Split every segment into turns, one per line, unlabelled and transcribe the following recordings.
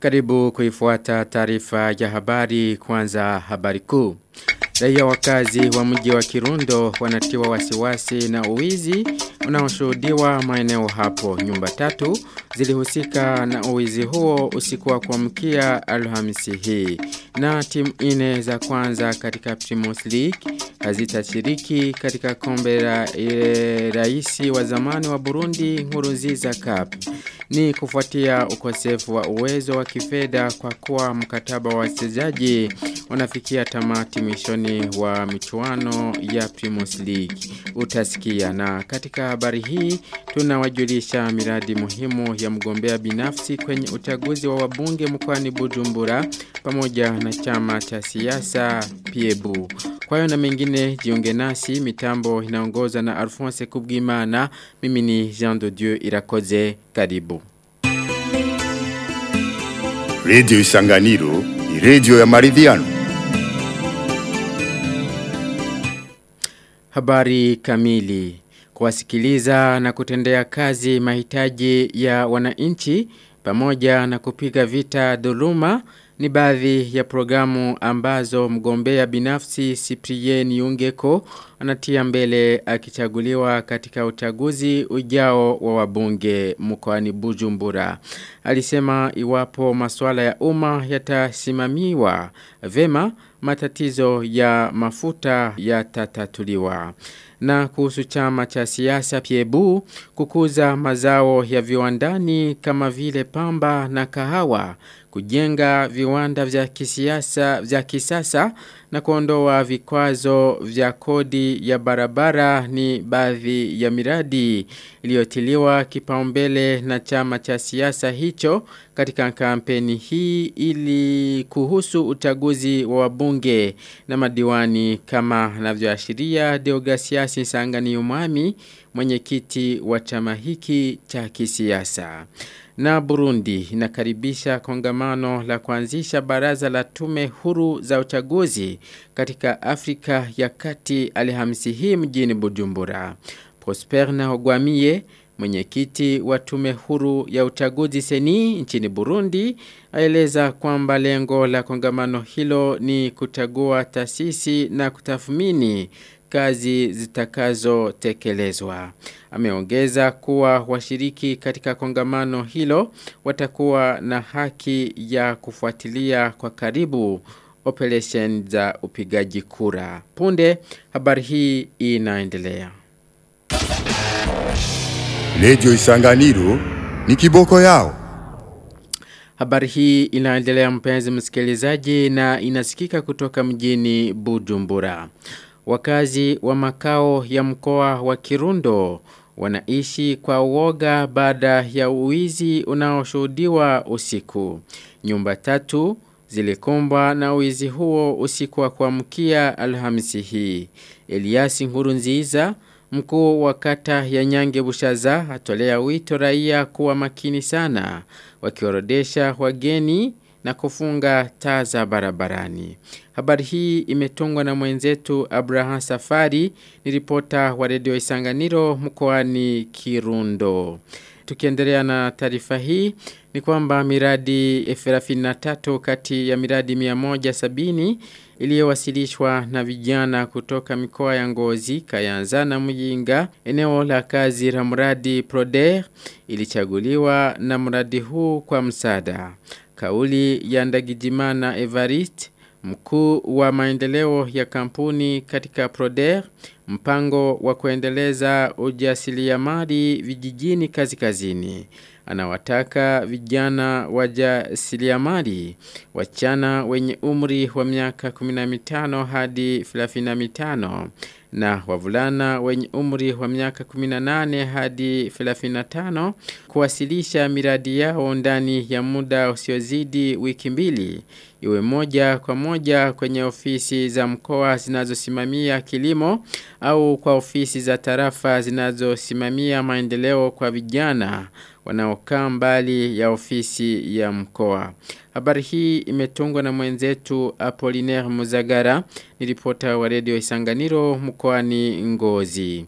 Karibu kuifuata taarifa ya habari kwanza habari kuu. Raia wakazi wa mji wa Kirundo wanatiwa wasiwasi na uwizi unaoshuhudiwa maeneo hapo. Nyumba tatu zilihusika na uwizi huo usiku wa kuamkia Alhamisi hii. Na timu ine za kwanza katika Primus League hazitashiriki katika kombe la e, raisi wa zamani wa Burundi Nkurunziza Cup. Ni kufuatia ukosefu wa uwezo wa kifedha kwa kuwa mkataba wa wachezaji unafikia tamati mwishoni wa michuano ya Primus League. Utasikia na katika habari hii tunawajulisha miradi muhimu ya mgombea binafsi kwenye uchaguzi wa wabunge mkoani Bujumbura pamoja na chama cha siasa Piebu. Kwa hiyo na mengine jiunge nasi mitambo inaongozwa na Alphonse Kubwimana mimi ni Jean de Dieu Irakoze karibu.
Radio Isanganiro ni radio ya maridhiano.
Habari kamili. Kuwasikiliza na kutendea kazi mahitaji ya wananchi pamoja na kupiga vita dhuluma ni baadhi ya programu ambazo mgombea binafsi Cyprien Yungeko anatia mbele akichaguliwa katika uchaguzi ujao wa wabunge mkoani Bujumbura. Alisema iwapo masuala ya umma yatasimamiwa vema matatizo ya mafuta yatatatuliwa. Na kuhusu chama cha siasa Piebu kukuza mazao ya viwandani kama vile pamba na kahawa kujenga viwanda vya kisiasa vya kisasa na kuondoa vikwazo vya kodi ya barabara ni baadhi ya miradi iliyotiliwa kipaumbele na chama cha siasa hicho katika kampeni hii ili kuhusu uchaguzi wa wabunge na madiwani kama anavyoashiria Deogasiasi Sangani Umami mwenyekiti wa chama hiki cha kisiasa. Na Burundi inakaribisha kongamano la kuanzisha baraza la tume huru za uchaguzi katika Afrika ya kati alhamisi hii mjini Bujumbura. Prosper Nahogwamie mwenyekiti wa tume huru ya uchaguzi seni nchini Burundi aeleza kwamba lengo la kongamano hilo ni kuchagua taasisi na kutathmini kazi zitakazotekelezwa. Ameongeza kuwa washiriki katika kongamano hilo watakuwa na haki ya kufuatilia kwa karibu operation za upigaji kura. Punde habari hii inaendelea.
Radio Isanganiro ni kiboko yao.
Habari hii inaendelea mpenzi msikilizaji na inasikika kutoka mjini Bujumbura. Wakazi wa makao ya mkoa wa Kirundo wanaishi kwa uoga baada ya uwizi unaoshuhudiwa usiku. Nyumba tatu zilikumbwa na uwizi huo usiku wa kuamkia Alhamisi hii. Eliasi Nkurunziza mkuu wa kata ya Nyange Bushaza atolea wito raia kuwa makini sana wakiorodesha wageni na kufunga taa za barabarani. Habari hii imetungwa na mwenzetu Abraham Safari ni ripota wa redio Isanganiro mkoani Kirundo. Tukiendelea na taarifa hii ni kwamba miradi 33 kati ya miradi 170 iliyowasilishwa na vijana kutoka mikoa ya Ngozi, Kayanza na Muyinga, eneo la kazi la mradi Proder ilichaguliwa na mradi huu kwa msaada. Kauli ya Ndagijimana Evarist mkuu wa maendeleo ya kampuni katika Proder, mpango wa kuendeleza ujasiriamali vijijini kazi kazini. Anawataka vijana wajasiriamali wachana wenye umri wa miaka 15 hadi 35 na wavulana wenye umri wa miaka 18 hadi 35 kuwasilisha miradi yao ndani ya muda usiozidi wiki mbili iwe moja kwa moja kwenye ofisi za mkoa zinazosimamia kilimo au kwa ofisi za tarafa zinazosimamia maendeleo kwa vijana wanaokaa mbali ya ofisi ya mkoa. Habari hii imetungwa na mwenzetu Apollinaire Muzagara, ni ripota wa redio Isanganiro mkoani Ngozi.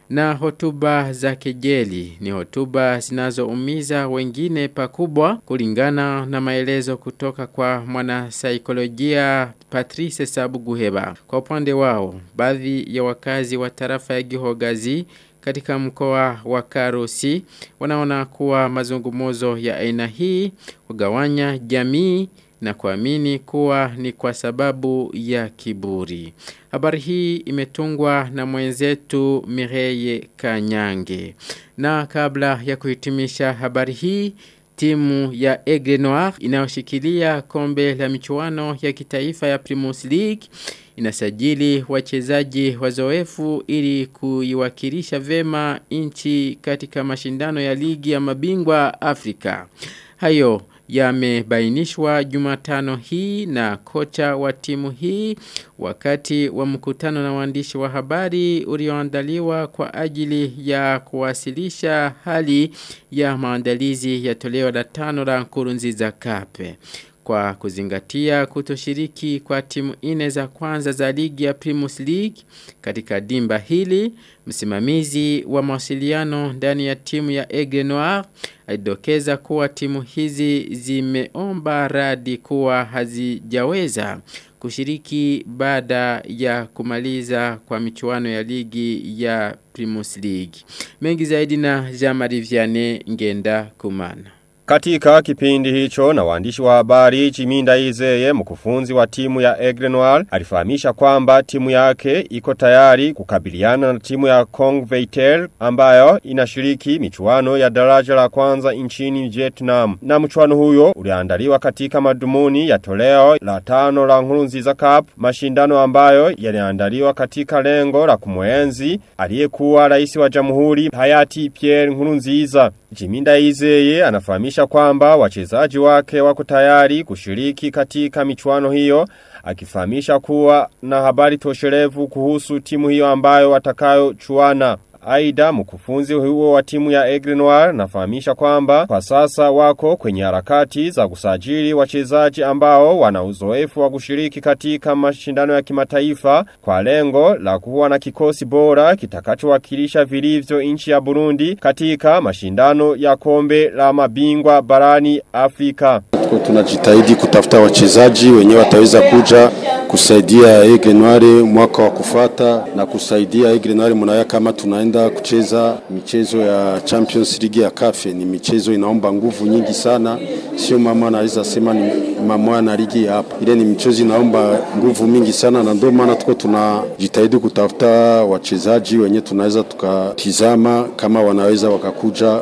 na hotuba za kejeli ni hotuba zinazoumiza wengine pakubwa kulingana na maelezo kutoka kwa mwanasaikolojia Patrice Sabuguheba. Kwa upande wao, baadhi ya wakazi wa tarafa ya Gihogazi katika mkoa wa Karusi wanaona kuwa mazungumuzo ya aina hii kugawanya jamii na kuamini kuwa ni kwa sababu ya kiburi. Habari hii imetungwa na mwenzetu Mireye Kanyange. Na kabla ya kuhitimisha habari hii, timu ya Aigle Noir inayoshikilia kombe la michuano ya kitaifa ya Primus League inasajili wachezaji wazoefu ili kuiwakilisha vema nchi katika mashindano ya ligi ya mabingwa Afrika. Hayo yamebainishwa Jumatano hii na kocha wa timu hii wakati wa mkutano na waandishi wa habari ulioandaliwa kwa ajili ya kuwasilisha hali ya maandalizi ya toleo la tano la Nkurunziza Kape kwa kuzingatia kutoshiriki kwa timu ine za kwanza za ligi ya Primus League katika dimba hili msimamizi wa mawasiliano ndani ya timu ya Aigle Noir alidokeza kuwa timu hizi zimeomba radi kuwa hazijaweza kushiriki baada ya kumaliza kwa michuano ya ligi ya Primus League. Mengi zaidi na Jean-Marie Vianney Ngenda Kumana.
Katika kipindi hicho na waandishi wa habari Chiminda Izeye mkufunzi wa timu ya Aigle Noir alifahamisha kwamba timu yake iko tayari kukabiliana na timu ya Kong Veitel ambayo inashiriki michuano ya daraja la kwanza nchini Vietnam. Na mchuano huyo uliandaliwa katika madumuni ya toleo la tano la Nkurunziza Cup, mashindano ambayo yaliandaliwa katika lengo la kumwenzi aliyekuwa rais wa jamhuri hayati Pierre Nkurunziza. Jiminda Izeye anafahamisha kwamba wachezaji wake wako tayari kushiriki katika michuano hiyo akifahamisha kuwa na habari tosherevu kuhusu timu hiyo ambayo watakayo chuana. Aida mkufunzi huo wa timu ya Aigle Noir nafahamisha kwamba kwa sasa wako kwenye harakati za kusajili wachezaji ambao wana uzoefu wa kushiriki katika mashindano ya kimataifa kwa lengo la kuwa na kikosi bora kitakachowakilisha vilivyo nchi ya Burundi katika mashindano ya kombe la mabingwa barani Afrika.
Tunajitahidi kutafuta wachezaji wenyewe wataweza kuja kusaidia Aigle Noir mwaka wa kufata na kusaidia Aigle Noir mnaya kama tunaenda kucheza michezo ya Champions League ya CAF. Ni michezo inaomba nguvu nyingi sana, sio mama anaweza sema ni mama na ligi hapa. Ile ni michezo inaomba nguvu mingi sana, na ndio maana tuko tunajitahidi kutafuta wachezaji wenye tunaweza tukatizama kama wanaweza wakakuja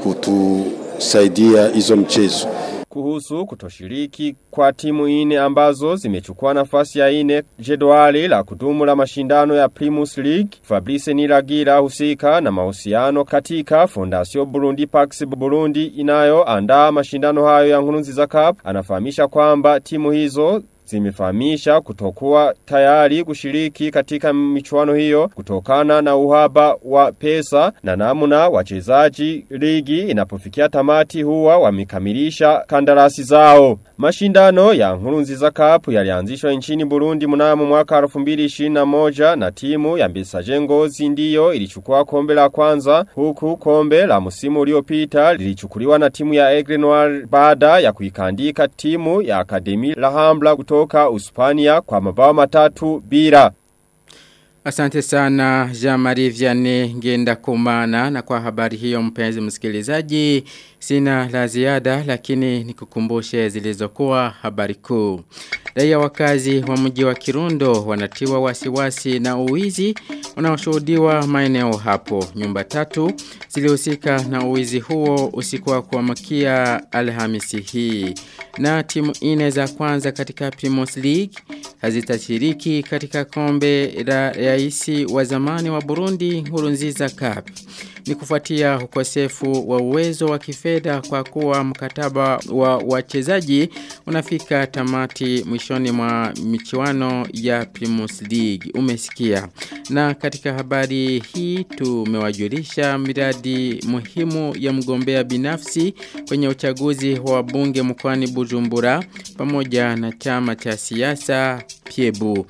kutusaidia hizo mchezo
kuhusu kutoshiriki kwa timu ine ambazo zimechukua nafasi ya ine jedwali la kudumu la mashindano ya Primus League. Fabrice Niragira husika na mahusiano katika Fondation Burundi Pax Burundi inayo andaa mashindano hayo ya Nkurunziza Cup anafahamisha kwamba timu hizo zimefahamisha kutokuwa tayari kushiriki katika michuano hiyo kutokana na uhaba wa pesa na namna wachezaji ligi inapofikia tamati huwa wamekamilisha kandarasi zao. Mashindano ya Nkurunziza Cup yalianzishwa nchini Burundi mnamo mwaka 2021 na timu ya Mbesaje Ngozi ndiyo ilichukua kombe la kwanza huku kombe la msimu uliopita lilichukuliwa na timu ya Aigle Noir baada ya kuikandika timu ya Akademi La Hambla kutoka Uspania kwa mabao matatu bila.
Asante sana Jean-Marie Vianney ngenda kumana na kwa habari hiyo mpenzi msikilizaji sina la ziada lakini nikukumbushe zilizokuwa habari kuu. Raia wakazi wa mji wa Kirundo wanatiwa wasiwasi na uwizi unaoshuhudiwa maeneo hapo. Nyumba tatu zilihusika na uwizi huo usiku wa kuamkia Alhamisi hii. Na timu ine za kwanza katika Primus League hazitashiriki katika kombe la raisi wa zamani wa Burundi Nkurunziza Cup. Ni kufuatia ukosefu wa uwezo wa kifedha kwa kuwa mkataba wa wachezaji unafika tamati mwishoni mwa michuano ya Primus League. Umesikia. Na katika habari hii tumewajulisha miradi muhimu ya mgombea binafsi kwenye uchaguzi wa bunge mkoani Bujumbura pamoja na chama cha siasa Piebu.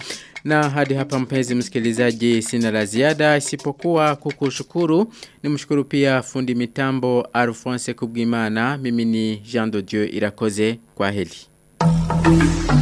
Na hadi hapa mpenzi msikilizaji sina la ziada isipokuwa kukushukuru. Nimshukuru pia fundi mitambo Alphonse Kubwimana. Mimi ni Jean de Dieu Irakoze. Kwa heli.